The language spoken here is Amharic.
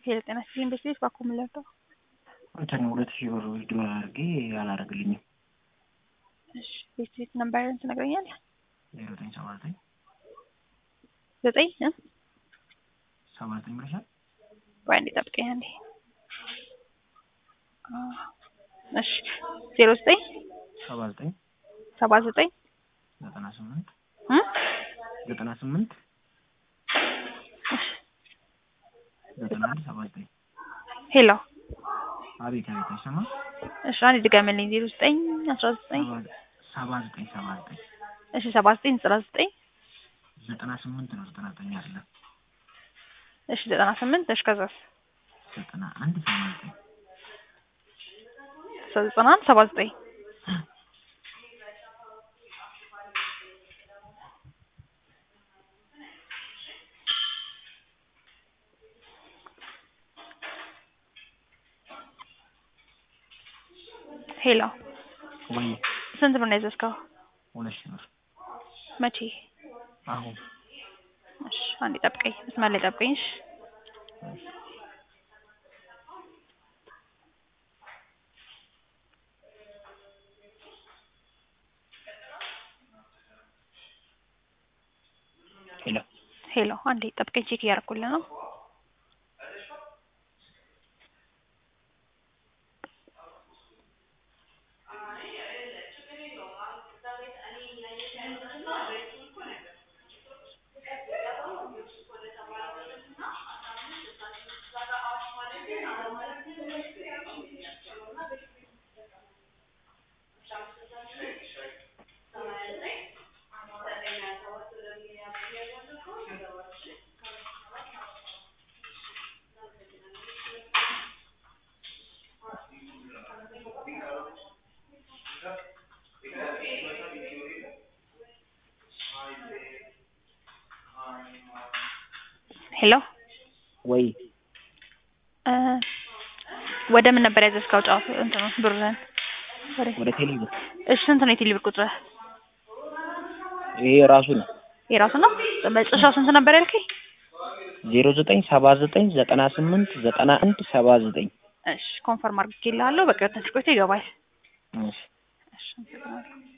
ሄሎ ጤና ይስጥልኝ ቤት ቤት ባኮ የምለርደው እንትን ሁለት ሺህ ብር ዊዝድሮ አድርጌ አላደረግልኝም። እሺ ቤት ቤት ነምበርን ትነግረኛለህ? ዜሮ ዘጠኝ ሰባ ዘጠኝ ዘጠኝ እ ሰባ ዘጠኝ ብለሻል። ቆይ አንዴ ጠብቀኝ አንዴ። አ እሺ ዜሮ ዘጠኝ ሰባ ዘጠኝ ሰባ ዘጠኝ ዘጠና ስምንት እ ዘጠና ስምንት ዘጠና አንድ ሰባ ዘጠኝ ሄሎ አቤት አቤት አይሰማም። እሺ አንዴ ድገምልኝ። ዜሮ ዘጠኝ አስራ ዘጠኝ ሰባ ዘጠኝ ሰባ ዘጠኝ እሺ ሰባ ዘጠኝ ዘጠና ዘጠኝ ዘጠና ስምንት ነው ዘጠና ዘጠኝ አይደለም። እሺ ዘጠና ስምንት እሺ ከዛስ ዘጠና አንድ ሰባ ዘጠኝ ዘጠና አንድ ሰባ ዘጠኝ ሄሎ ወይ ስንት ብር ነው ያዘዝከው? ሁለት ሺህ ብር መቼ? አሁን እሺ አንዴ ጠብቀኝ፣ መስመር ላይ ጠብቀኝ። እሺ ሄሎ ሄሎ አንዴ ጠብቀኝ፣ ቼክ እያደረኩልህ ነው። ሄሎ ወይ እ ወደ ምን ነበር ያዘዝከው? ጫፍ እንትኑ ብርህን ወደ ወደ ቴሌ ብር እሺ ስንት ነው የቴሌ ብር ቁጥርህ? ይሄ ራሱ ነው የራሱ ነው። መጨረሻው ስንት ነበር ያልከኝ? ዜሮ ዘጠኝ ሰባ ዘጠኝ ዘጠና ስምንት ዘጠና አንድ ሰባ ዘጠኝ እሺ ኮንፈርም አድርጌልሃለሁ። በቃ ትንሽ ቆይቶ ይገባል። እሺ እሺ አመሰግናለሁ።